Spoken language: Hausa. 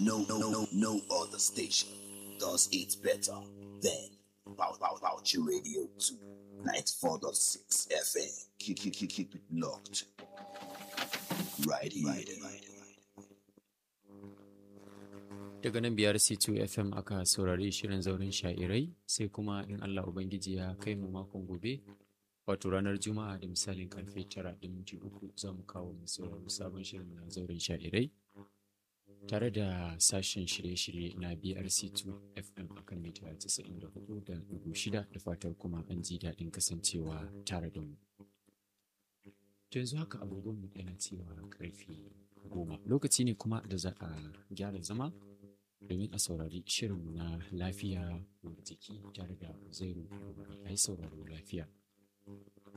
No, no, no, no other station does it better than Pow Pow Pouchy Radio 2, 94.6 FM. Keep, keep, keep, keep it locked. Right here. Right here. Daga nan biyar C2 FM aka saurari shirin zauren sha'irai sai kuma in Allah Ubangiji ya kai mu makon gobe wato ranar Juma'a da misalin karfe tara da minti uku za mu kawo mu saurari sabon shirin na zauren sha'irai tare da sashen shirye-shirye na BRC2 FM akan mita 94 da dubu shida da fatar kuma an ji daɗin kasancewa tare da mu. To yanzu haka agogonmu yana cewa karfe goma lokaci ne kuma da za a gyara zama domin a saurari shirinmu na lafiya jiki tare da zairu ai sauraro lafiya